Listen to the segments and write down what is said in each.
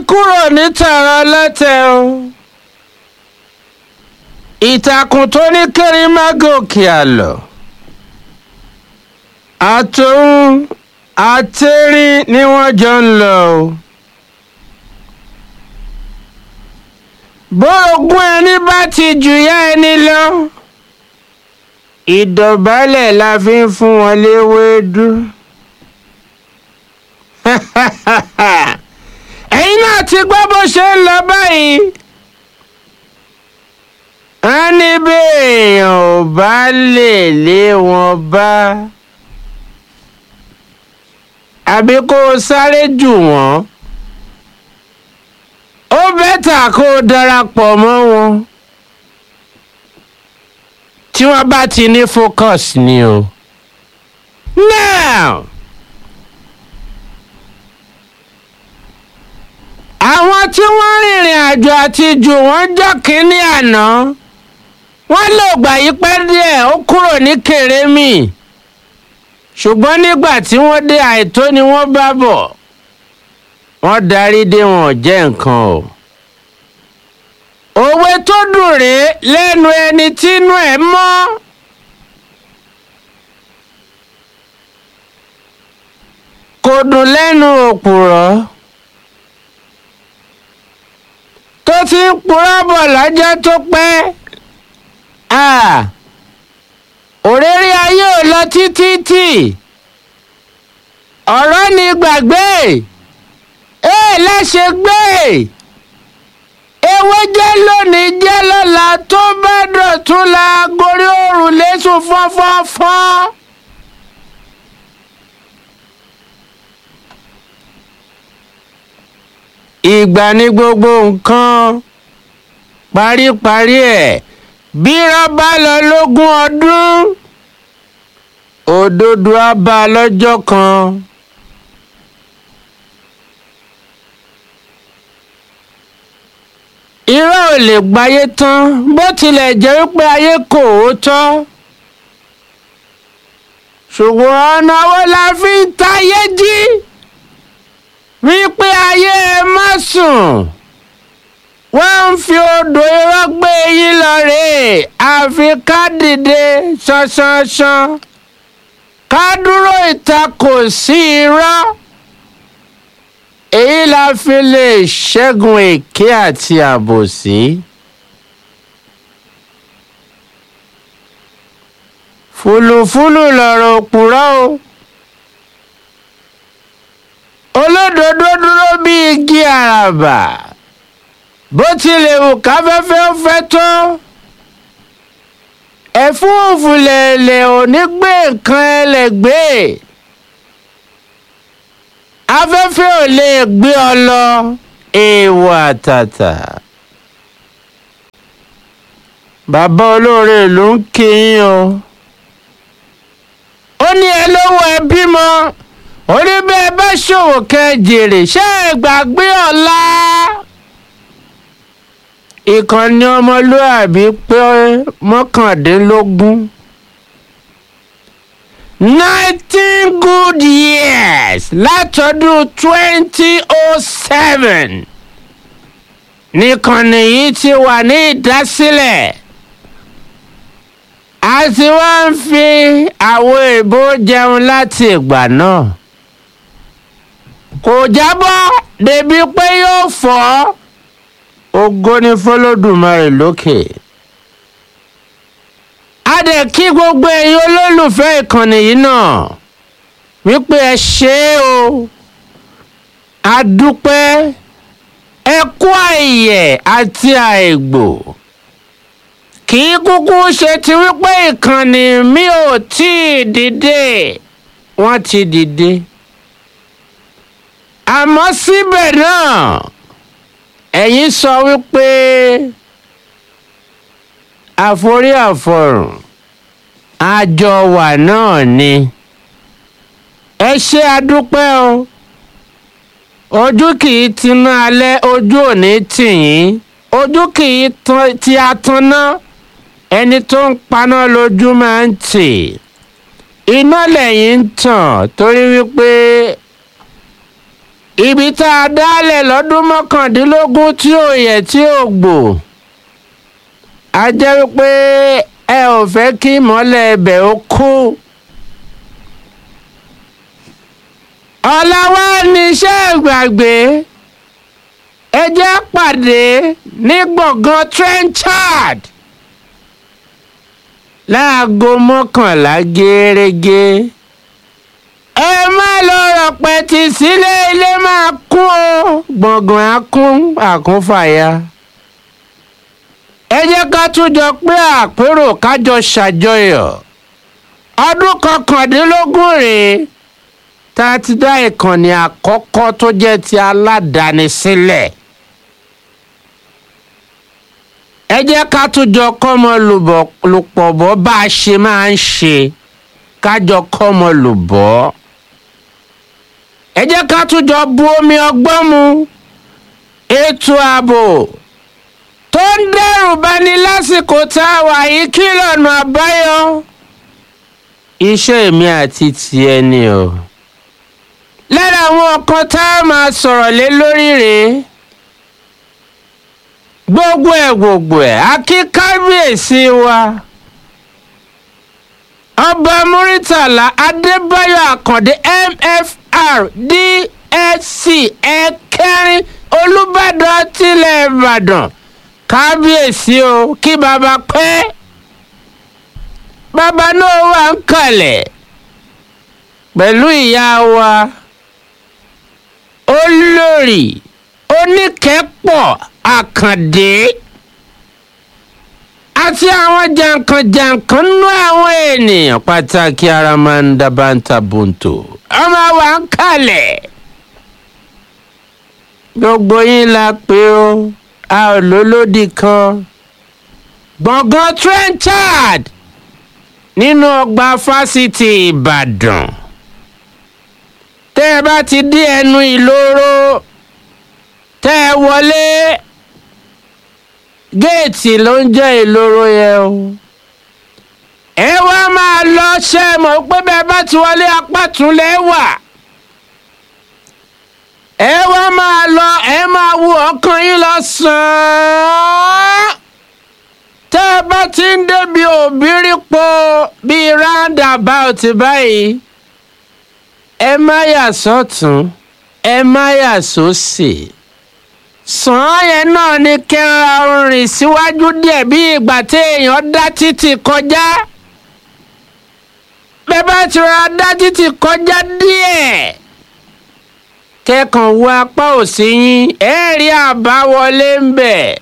kúrò ní tààrà lọ́tẹ̀ o ìtàkùn tó ní kéré má gòkè àlọ́ àtòun àtẹ̀rín ni wọ́n jọ ń lọ o. bórogún ẹni bá ti jùyà ẹni lọ ìdọ̀bálẹ̀ la fi ń fún wọn léwédú. ẹ̀yin náà ti gbọ́ bó ṣe ń lọ báyìí. wọ́n ní bí èèyàn ò bá lè lé wọn bá àbí kó o sáré jù wọ́n ó bẹ́tà kó o darapọ̀ mọ́ wọn tí wọ́n bá ti ní focus ni o. now àwọn tí wọ́n rìnrìn àjò àti jù wọ́n jọ kínní àná wọ́n lò gbà yí pẹ́ díẹ̀ ó kúrò ní kèrémì ṣùgbọ́n nígbà tí wọ́n dé àìtó ni wọ́n bá bọ̀ wọ́n darí dé wọn ò jẹ́ nǹkan o. òwe tó dùn rèé lẹ́nu ẹni tínú ẹ̀ mọ́. kò dùn lẹ́nu òpùrọ́ tó ti ń purọ́ bọ̀ lọ́jọ́ tó pẹ́. òréré ayé ò lọ títí tì ọ̀rọ̀ ni gbàgbé ee láṣẹ gbé ewé jẹ́ lónìí jẹ́ lọ́la tó bá dọ̀tún la gorí òrùn lẹ́sùn fọ́fọ́fọ́. ìgbà ní gbogbo nǹkan paríparí ẹ̀ bí rọ́bà lọ lógún ọdún òdodo á bá a lọ́jọ́ kan. irọ́ ò lè gbáyé tán bó tilẹ̀ jẹ́ wípé ayé kò ó tọ́ ṣùgbọ́n ọ̀nà wo la fi ń tayé jí wípé ayé ẹ má sùn wọ́n ń fi odò irọ́ gbé yín lọ rèé àfi ká dìde ṣanṣanṣan ká dúró ìtakò sí irọ́ èyí la fi lè ṣẹ́gun èké àti àbòsí. fùlùfùlù lọ̀rọ̀ òpùrọ́ o olódodo dúró bí igi àràbà bó tilẹ̀ wù káfẹ́fẹ́ ó fẹ́ tó ẹ̀fúùfù lẹ̀lẹ̀ ò ní gbé nǹkan ẹlẹ́gbẹ́ afẹ́fẹ́ ò lè gbé ọ lọ èèwọ̀ àtàtà bàbá olóore ló ń kí yín o ó ní ẹ lówó ẹ bímọ ó ní bẹ́ẹ̀ bá ṣòwò kẹ́ jèrè ṣé ẹ gbàgbé ọ̀la ìkànnì ọmọlúàbí pé mọ́kàndínlógún nineteen good years látọdún twenty oh seven nìkànnì yìí ti wà ní ìdásílẹ̀ a ti wá ń fi àwo èbó jẹun láti ìgbà náà kò jábọ́ débi pé yóò fọ́ ògo ni fọlọ́dúnmarè lókè. a dẹ̀ kí gbogbo ẹ̀yin olólùfẹ́ ìkànnì yìí náà wípé ẹ ṣe é o a dúpẹ́ ẹ kú àìyẹ̀ àti àìgbò kì í kúkú ṣe ti wípé ìkànnì mi ò tí ì dìde wọ́n ti dìde àmọ́ síbẹ̀ náà ẹ̀yin sọ wípé àforí àfọrùn àjọ wà náà ni ẹ ṣe àdúpẹ́ o ojú kì í tiná alẹ́ ojú òní tì yín ojú kì í ti atanná ẹni tó ń paná lójú máa ń tì iná lẹ́yìn ń tàn torí wípé ibi tá a dálẹ̀ lọ́dún mọ́kàndínlógún tí ò yẹ tí ò gbò a jẹ́ wípé ẹ ò fẹ́ kí ìmọ́lẹ̀ ẹbẹ̀ ó kú. ọ̀la wa ní iṣẹ́ ìgbàgbé ẹ jẹ́ pàdé ní gbọ̀ngàn trenchard láago mọ́kànlá gẹ́rẹ́gẹ́ ẹ má lọ rọpẹtì sílé ilé máa kún o gbọ̀ngàn á kún àkúnfàyà ẹ jẹ́ ká tún jọ pé àpérò kájọ ṣàjọyọ̀ ọdún kọkàndínlógún rèé tá a ti dá ìkànnì àkọ́kọ́ tó jẹ́ ti aládàáni sílẹ̀ ẹ jẹ́ ká tún jọ kọ́mọ lùpọ̀ bọ́ bá a ṣe máa ń ṣe kájọ kọ́mọ lùbọ́ ẹ jẹ́ ká tún jọ bu omi ọgbọ́n mu ètò ààbò tó ń dẹ́rù bani lásìkò tá a wà yìí kí lọ́nà àbáyọ iṣẹ́ mi àti tiẹ̀ ni o lára àwọn kan tá a máa sọ̀rọ̀ lé lórí rèé gbogbo ẹ̀ gbogbo ẹ̀ akí kábíyèsí wa ọba muritala adébáyọ̀ àkàndé mfr dsc ẹ̀kẹrin olùbàdàn tilẹ̀ ìbàdàn kábíyèsí o kí baba pẹ́ baba náà wà ń kalẹ̀ pẹ̀lú ìyá wa olórí oníkẹ́pọ̀ àkàndé àti àwọn jàǹkànjàǹkàn nú àwọn ènìyàn pàtàkì aramanda banta bunto ọmọ wa ń kalẹ̀ gbogbo yín la pé ó a ò lólódì kan gbọ̀ngàn trenchard nínú ọgbà fásitì ìbàdàn tẹ́ ẹ bá ti dé ẹnu ìloro tẹ́ ẹ wọlé géètì ló ń jẹ́ ìloro yẹn o ẹ wá máa lọ ṣe mọ̀ pé bẹ́ẹ̀ bá ti wọlé apá tún lẹ́ wà ẹ wá máa lọ ẹ máa wo ọkàn yín lọ sàn-án tẹ́ ẹ bá ti ń débi òbírípo bíi roundabout báyìí ẹ má yà sọ́tún ẹ má yà sósì sàn án yẹn náà ni kẹra rìn síwájú díẹ̀ bí ìgbà téèyàn dá títì kọjá bẹ́ẹ̀ bá ti ra dá títì kọjá díẹ̀ kẹ́kàn wo apá òsì yín ẹ rí àbáwọlé ń bẹ̀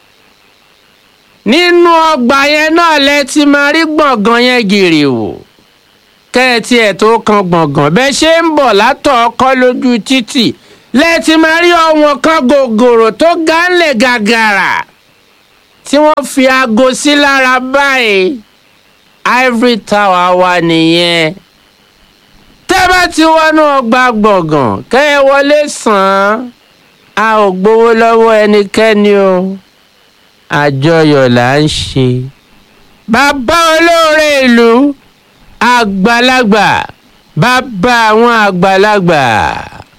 nínú ọgbà yẹn náà lẹ ti máa rí gbọ̀ngàn yẹn gìrì wò kẹ́ẹ̀tì ẹ̀ tó kan gbọ̀ngàn bẹ́ẹ̀ ṣe ń bọ̀ látọ̀ ọkọ́ lójú títì lẹ́ẹ̀tì máa rí ọ̀wọ́n kan gògòrò tó gánlẹ̀ gàgàrà tí wọ́n fi aago sí lára báyìí ivory tower wa nìyẹn tẹ́ bá ti wọnú ọgbà gbọ̀ngàn kẹ́ ẹ wọlé sàn án a ò gbowó lọ́wọ́ ẹnikẹ́ni o àjọyọ̀ là ń ṣe bàbá olóore ìlú àgbàlagbà bàbá àwọn àgbàlagbà.